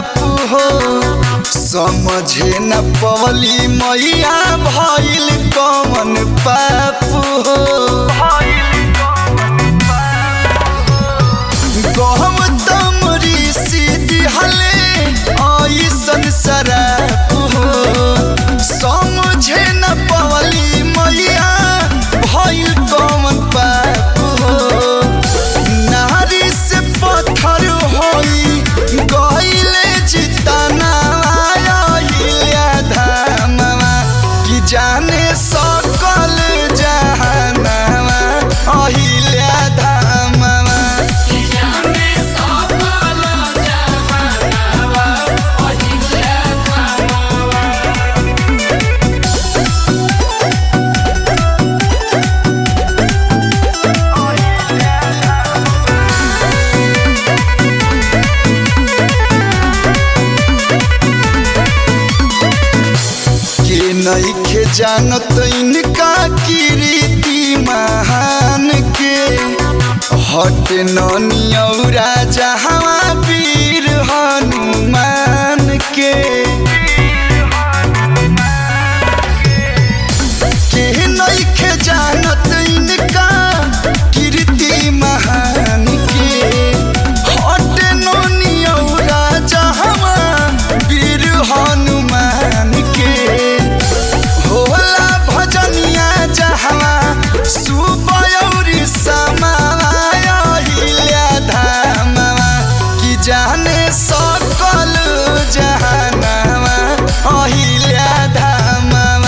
बाप हो समझे न पवली मैया भइल कमन पाप हो गौतम ऋषि दिहले ऐसन शराप हो समझे न पवली मैया भइल कमन पाप हो नारी से पत्थर होई गइले जितना आइले धामवा कि जाने सकल जहानवा अहिले धामवा के नइखे जानत इनका कीर्ति महान के हट नौरा जहाँ वीर हनुमान के के नइखे जानत इनका कीर्ति महान के हट नौरा जहाँ वीर हनुमान के होला भजनिया जहवा सुबयौरी समाया हिल्या धामवा कि जाने सकल जहानवा अहिल्या धामवा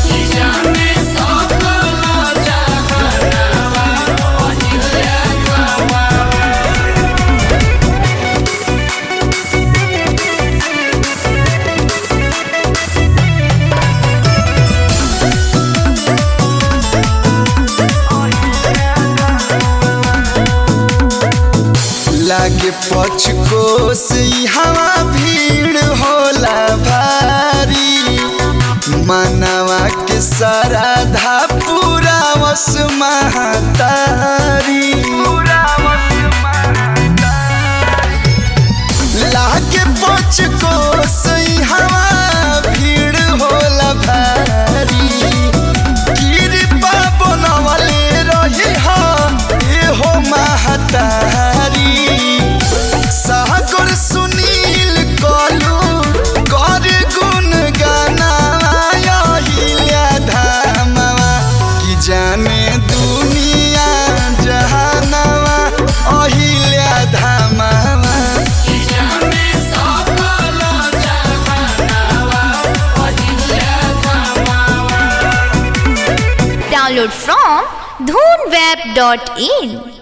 लागे पचकोस हवा भीड़ होला भारी मानवा के साराधा पूरा वस महतारी लागे पचकोस हवा भीड़ होला भारी कृपा बनवले रही हा एहो महतारी सागर सुनील कलू कर गुण गाना हिल्या धामवा कि जाने दुनिया जहानवा अहिल्या धामवा Download from dhoonweb.in